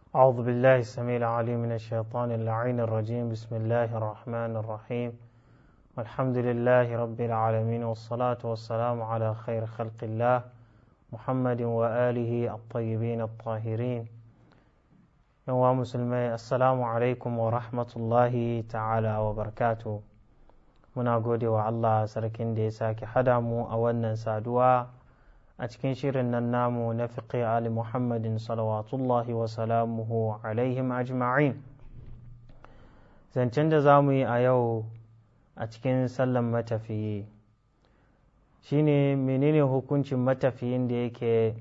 أعوذ بالله السميع العليم من الشيطان اللعين الرجيم بسم الله الرحمن الرحيم والحمد لله رب العالمين والصلاة والسلام على خير خلق الله محمد وآله الطيبين الطاهرين يوم مسلمي السلام عليكم ورحمة الله تعالى وبركاته muna gode wa Allah sarkin da ya sake hada mu a wannan saduwa a cikin shirin nan namu na fiqi ali muhammadin salawatullahi wa salamuhu alaihim ajma'in zancen da za mu yi a yau a cikin sallan matafiyi shine menene hukuncin matafiyin da yake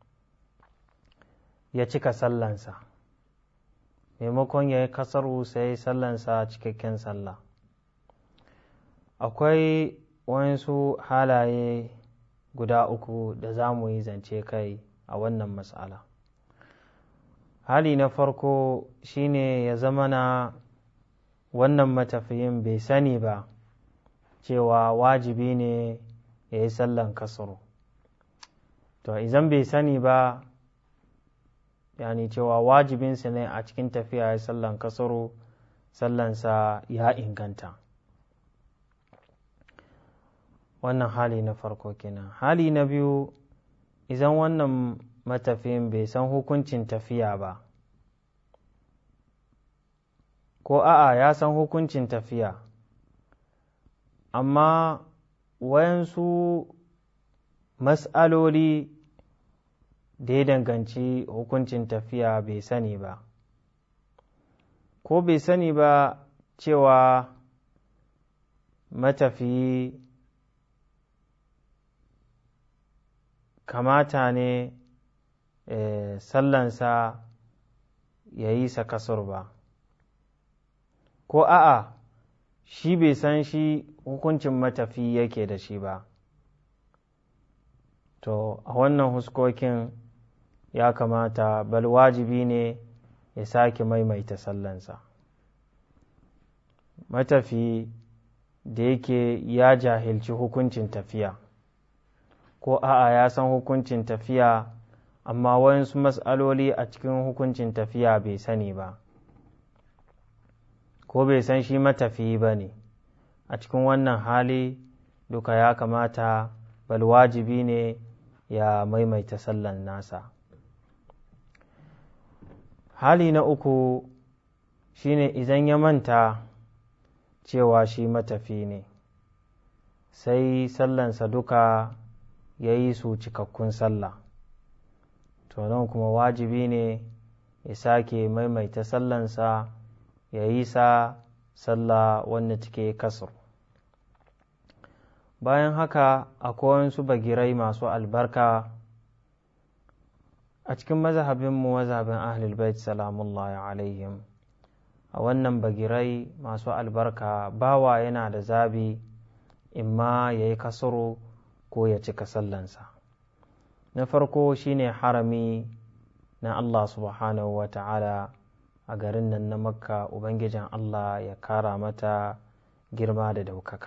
ya cika sallansa maimakon ya yi kasaru sai sallansa cikakken sallah akwai wasu halaye guda uku da za mu yi zance kai a wannan matsala hali na farko shine ya zama na wannan matafiyin bai sani ba cewa wajibi ne ya yi sallan kasaro to idan bai sani ba yani cewa wajibinsa ne a cikin tafiya ya sallan kasaro sallansa ya inganta wannan hali na farko kenan hali na biyu idan wannan matafiyin bai san hukuncin tafiya ba ko a'a ya san hukuncin tafiya amma wayansu mas'aloli da ya danganci hukuncin tafiya bai sani ba ko bai sani ba cewa matafiyi kamata ne sallansa ya yi sa kasur ba ko a'a shi bai san shi hukuncin matafi yake da shi ba to a wannan huskokin ya kamata bal wajibi ne ya sake maimaita sallansa matafi da yake ya jahilci hukuncin tafiya ko a'a ya san hukuncin tafiya amma wayansu matsaloli a cikin hukuncin tafiya bai sani ba ko bai san shi matafiyi ba ne a cikin wannan hali duka ya kamata bal wajibi ne ya maimaita sallan nasa hali na uku shine idan ya manta cewa shi matafi ne sai sallansa duka ya yi su cikakkun sallah to nan kuma wajibi ne ya sake maimaita sallansa ya yi sa sallah wanda take kasar bayan haka akwai wasu bagirai masu albarka a cikin mazhabinmu mazhabin ahlul bait salamullahi alaihim a wannan bagirai masu albarka bawa yana da zabi imma ya yi kasaro ko ya cika sallansa na farko shine harami na Allah subhanahu wa ta'ala a garin nan na makka ubangijin Allah ya kara mata girma da daukaka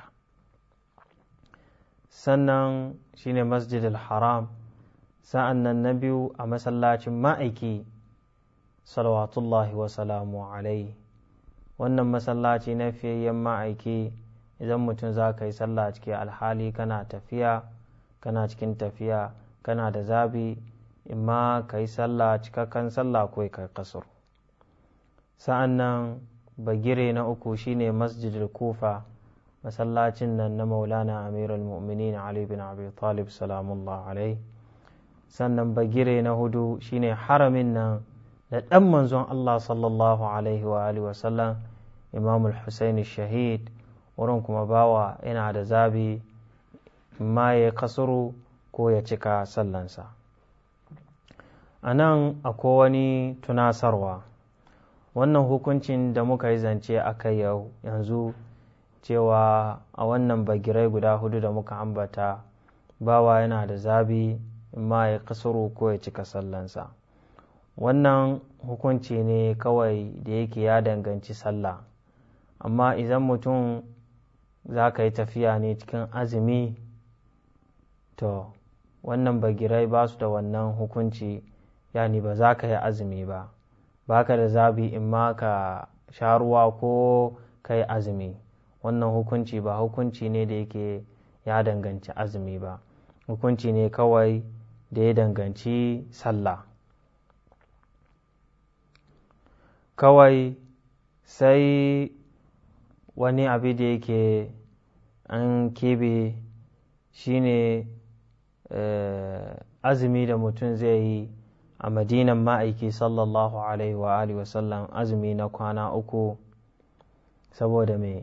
sannan shine masjidil haram sa'an nan na biyu a masallacin ma'aiki salawatullahi wa salamu alai wannan masallaci na fiyayyen ma'aiki idan mutum za ka yi sallah ciki alhali kana tafiya kana cikin tafiya kana da zabi imma ka yi sallah cikakken sallah ko ka kasur sa'an nan bagire na uku shine masjidil kufa masallacin nan na maulana amirul mu'minin ali bin abi talib salamullah alai sannan bagire na hudu shine haramin nan da ɗan manzon allah sallallahu alaihi wa alihi wasallam imamul husaini shahid wurin kuma bawa yana da zabi ma ya kasuru ko ya cika sallansa a nan akwai wani tunasarwa wannan hukuncin da muka yi zance a kai yau yanzu cewa a wannan bagirai guda hudu da muka ambata bawa yana da zabi ma ya kasuru ko ya cika sallansa wannan hukunci ne kawai da yake ya danganci sallah amma idan mutum za ka yi tafiya ne cikin azumi to wannan bagirai ba su da wannan hukunci yani ba za ka yi azumi ba baka da zabi in ma ka sha ruwa ko kai azumi wannan hukunci ba hukunci ne da yake ya danganci azumi ba hukunci ne kawai da ya danganci sallah kawai sai wani abu da yake an kebe shine azumi da mutum zai yi a madinan ma'aiki sallallahu alaihi wa alihi wasallam azumi na kwana uku saboda mai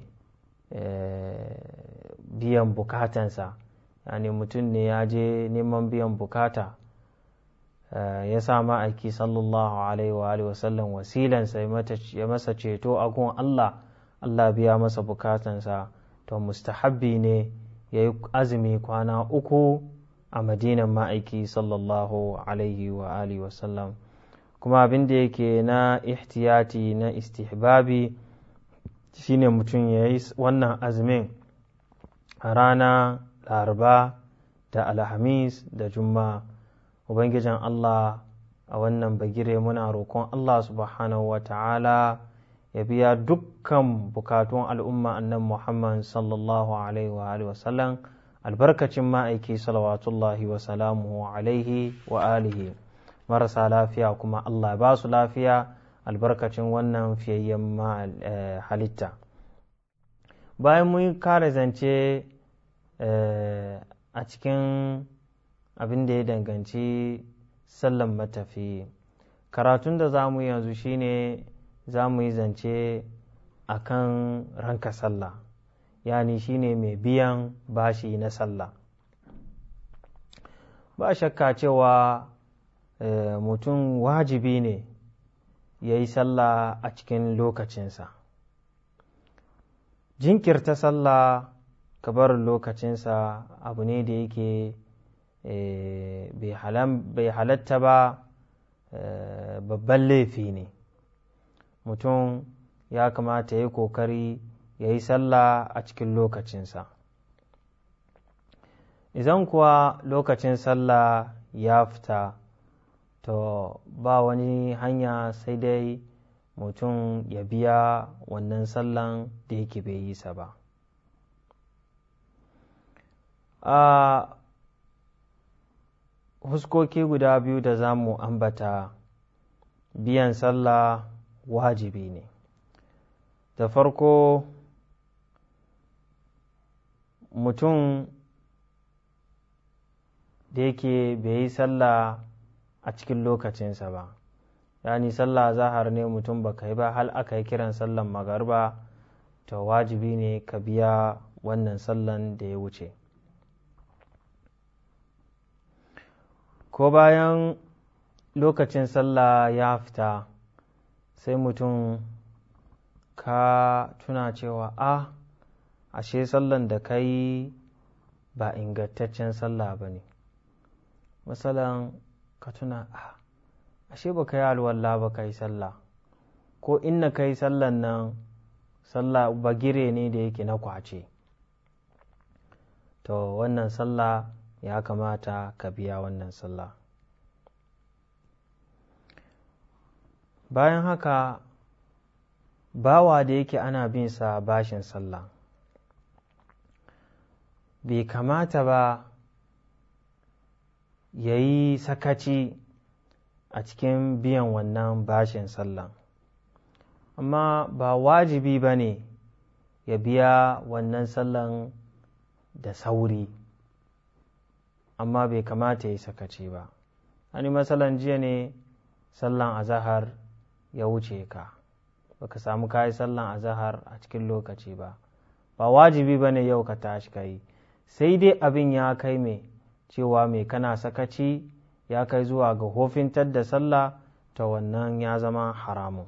biyan bukatansa yani mutum ne ya je neman biyan bukata ya sa ma'aiki sallallahu alaihi wa alihi wasallam wasilansa ya masa ceto a gun Allah Allah biya masa bukatansa to mustahabbi ne ya yi azumi kwana uku a madinan ma'aiki sallallahu alaihi wa alihi wasallam kuma abin da yake na ihtiyati na istihbabi shine mutum ya yi wannan azumin a rana laraba da alhamis da juma'a ubangijin allah a wannan bagire muna roƙon allah subhanahu wa ta'ala ya biya dukkan bukatun al'umma annan muhammad sallallahu alaihi wa wasallam albarkacin ma'aiki salawatullahi wa salamuhu alaihi wa alihi marasa lafiya kuma allah ba su lafiya albarkacin wannan fiyayyen halitta bayan mun kare zance a cikin abin da ya danganci sallan matafi karatun da za mu yanzu shine za mu yi zance a kan ranka sallah yani shine mai biyan bashi na sallah ba shakka cewa mutum wajibi ne ya yi sallah a cikin lokacinsa jinkirta sallah ka bar lokacinsa abu ne da yake bai halatta ba babban laifi ne mutum ya kamata ya yi kokari ya yi sallah a cikin lokacinsa idan kuwa lokacin sallah ya fita to ba wani hanya sai dai mutum ya biya wannan sallan da yake bai yi sa ba a huskoki guda biyu da za mu ambata biyan sallah wajibi ne da farko mutum da yake bai yi sallah a cikin lokacinsa ba yani sallah zahar ne mutum ba ka yi ba hal aka yi kiran sallan magarba to wajibi ne ka biya wannan sallan da ya wuce ko bayan lokacin sallah ya fita sai mutum ka tuna cewa a ashe sallan da ka yi ba ingantaccen sallah ba ne misalan ka tuna a ashe ba ka yi alwallah ba ka yi sallah ko inna ka yi sallan nan sallah bagire ne da yake na kwace to wannan sallah ya kamata ka biya wannan sallah bayan haka bawa da yake ana bin sa bashin sallah bai kamata ba ya yi sakaci a cikin biyan wannan bashin sallah amma ba wajibi ba ne ya biya wannan sallan da sauri amma bai kamata ya yi sakaci ba ani matsalan jiya ne sallan azahar ya wuce ka baka samu kayi sallan azahar a cikin lokaci ba ba wajibi ba ne yau ka tashi ka yi sai dai abin ya kai mai cewa mai kana sakaci ya kai zuwa ga hofintar da sallah ta wannan ya zama haramun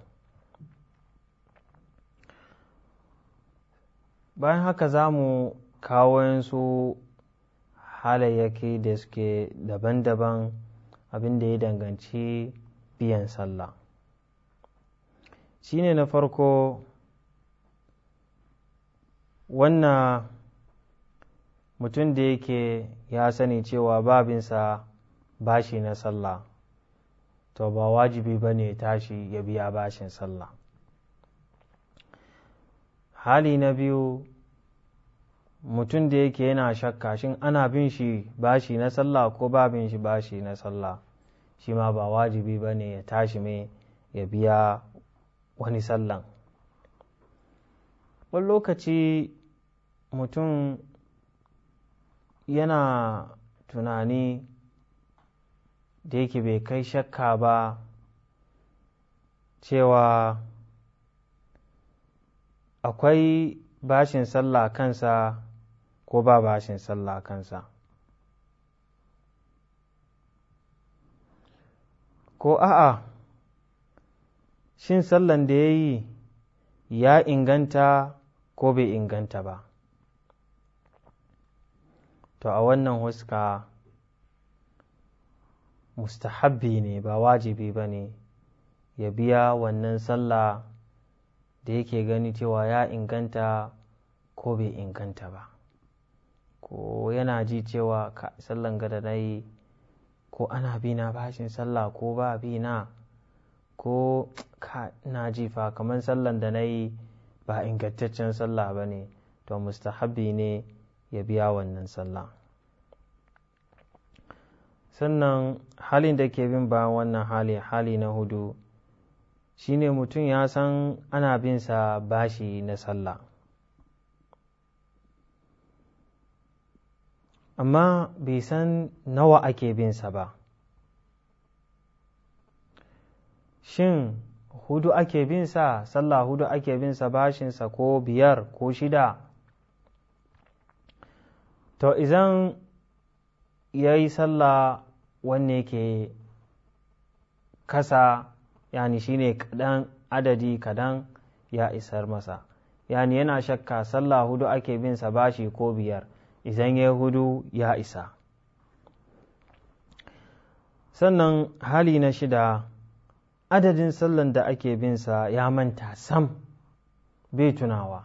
bayan haka za mu kawo su halayyaki da suke daban-daban abin da ya danganci biyan sallah shine na farko wannan mutum da yake ya sani cewa babinsa bashi na sallah to ba wajibi ba ne tashi ya biya bashin sallah hali na biyu mutum da yake yana shakka shin ana bin shi bashi na sallah ko ba bin shi bashi na sallah shi ma ba wajibi ba ne ya tashi mai ya biya wani sallan wani lokaci mutum yana tunani da yake bai kai shakka ba cewa akwai bashin sallah kansa ko ba bashin sallah kansa ko a'a shin sallan da ya yi ya inganta ko bai inganta ba to a wannan huska mustahabbi ne ba wajibi ba ne ya biya wannan sallah da yake gani cewa ya inganta ko bai inganta ba ko yana ji cewa sallan gada na yi ko ana bi na bashin sallah ko ba bi na ko ka na ji fa kamar sallan da na yi ba ingantaccen sallah ba ne to mustahabbi ne ya biya wannan sallah sannan halin da ke bin bayan wannan hali hali na hudu shine mutum ya san ana bin sa bashi na sallah amma bai san nawa ake bin sa ba shin hudu ake bin sa sallah hudu ake bin sa bashinsa ko biyar ko shida to idan ya yi sallah wanne ke kasa yani shine kadan adadi kadan ya isar masa yani yana shakka sallah hudu ake bin sa bashi ko biyar idan ya hudu ya isa sannan hali na shida adadin sallan da ake bin sa ya manta sam bai tunawa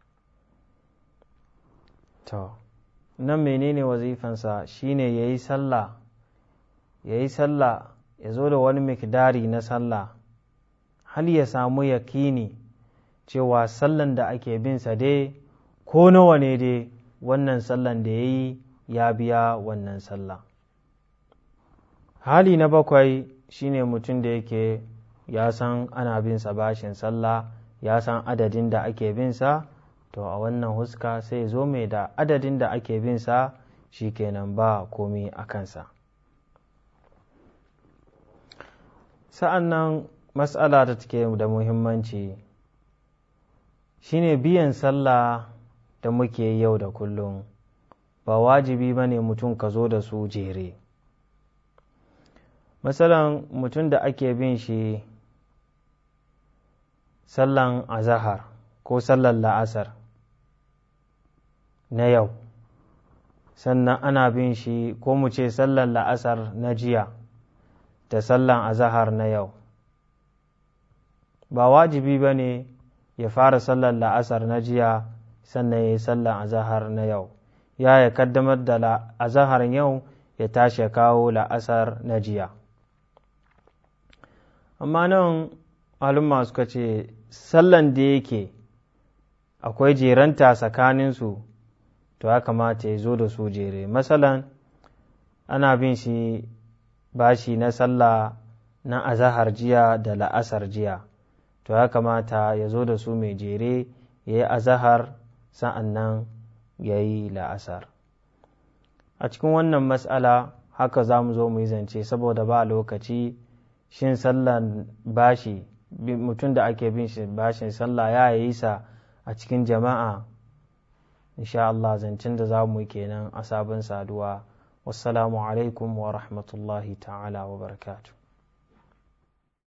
to nan menene wazifansa shine ya yi sallah ya yi sallah ya zo da wani mikdari na sallah hal ya samu yakini cewa sallan da ake bin sa dai ko nawa ne dai wannan sallan da ya yi ya biya wannan sallah hali na bakwai shine mutum da yake ya san ana bin sa bashin sallah ya san adadin da ake bin sa to a wannan huska sai zo mai da adadin da ake bin sa kenan ba komi a kansa sa'an nan matsala da take da muhimmanci shine biyan sallah da muke yau da kullum ba wajibi ba ne mutum ka zo da su jere matsalan mutum da ake bin shi sallan azahar ko sallan la'asar na yau sannan ana bin shi ko mu ce sallan la'asar na jiya da sallan azahar na yau ba wajibi ba ne ya fara sallan la'asar na jiya sannan ya yi sallan azahar na yau ya ya kaddamar da azahar yau ya tashi ya kawo la'asar na jiya amma nan malumma suka ce sallan da yake akwai jeranta tsakaninsu to ya kamata ya zo da su jere masalan ana bin shi bashi na sallah na azahar jiya da la'asar jiya to ya kamata ya zo da su mai jere ya yi azahar sa'an nan ya yi la'asar a cikin wannan matsala haka za mu zo mu yi zance saboda ba lokaci shin sallan bashi mutum da ake bin shi bashin sallah ya yi sa a cikin jama'a insha Allah zancen da za mu yi kenan a sabon saduwa wassalamu alaikum wa rahmatullahi ta'ala wa barakatuh